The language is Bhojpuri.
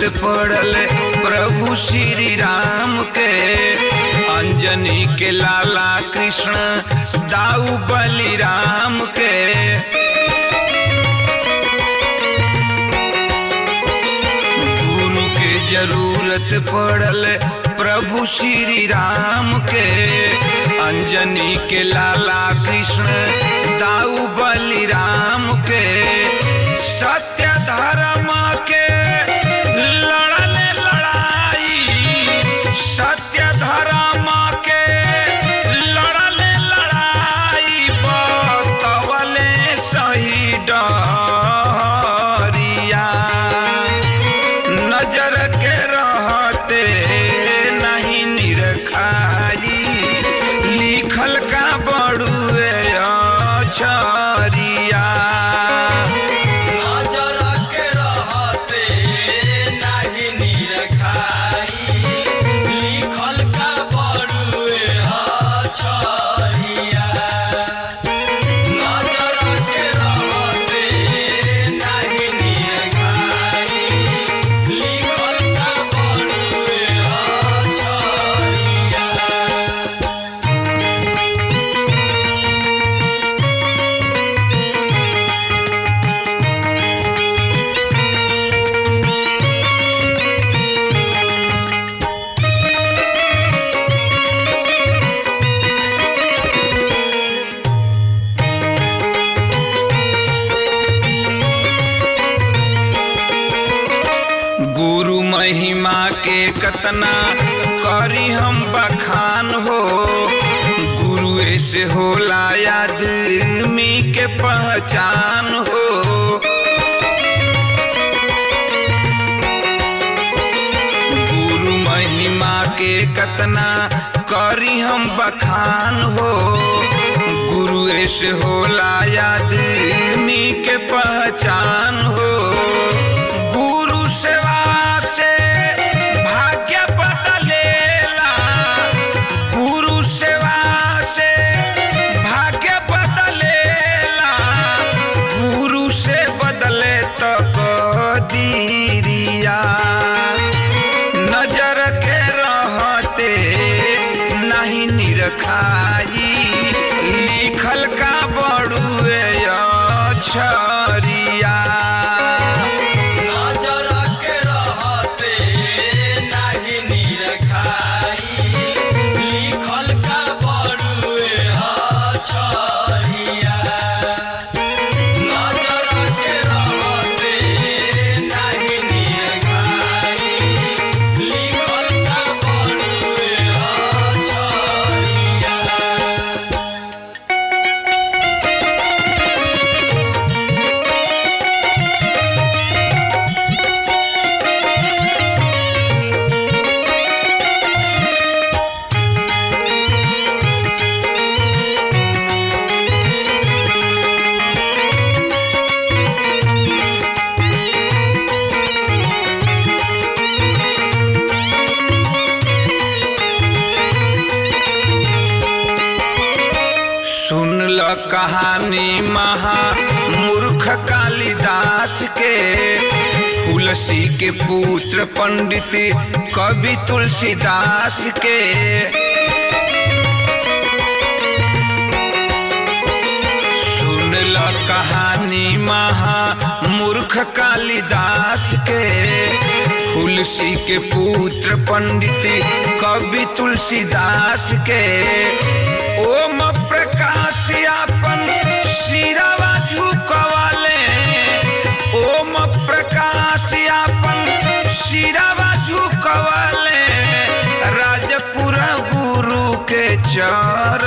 पड़ल प्रभु श्री राम के अंजनी के लाला कृष्ण दाऊ बलिराम के गुरु के जरूरत पड़ल प्रभु श्री राम के अंजनी के लाला कृष्ण दाऊ बलिराम के सत्य धर्म के लड़ल लड़ाई सत्य धर्म के लड़ल लड़ाई बतवले सही डरिया नजर के रहते नहीं निरखाई लिखल का बड़ुए छरिया नजर के रहते नाही निरखाई लिखल का बड़ुए अछरिया नजर के रहते नाही निरखाई लिखल का बड़ुए अछरिया गुरु महिमा के कतना करी हम बखान हो गुरुए से होला आदमी के पहचान हो गुरु महिमा के कतना करी हम बखान हो गुरुए से होला आदमी के पहचान हो गुरु सेवा से भाग्य बदलेला गुरु सेवा से भाग्य बदलेला गुरु से बदले तो कदीरिया नजर के रहते नहीं निरखाई लिखल का बड़ुए छरिया नजर के रहते नाही निरखाई लिखल का बड़ुए अछरिया नजर के रहते नाही निरखाई लिखल का बड़ुए अछरिया सुन ल कहानी महा मूर्ख कालिदास के तुलसी के पुत्र पंडित कवि तुलसीदास के सुन ल कहानी महा मूर्ख कालिदास के तुलसी के पुत्र पंडित कवि तुलसीदास के ओम प्रकाश अपन सिरावा झुकवाले ओम प्रकाश अपन सिरावा झुकवाले राजपुर गुरु के चर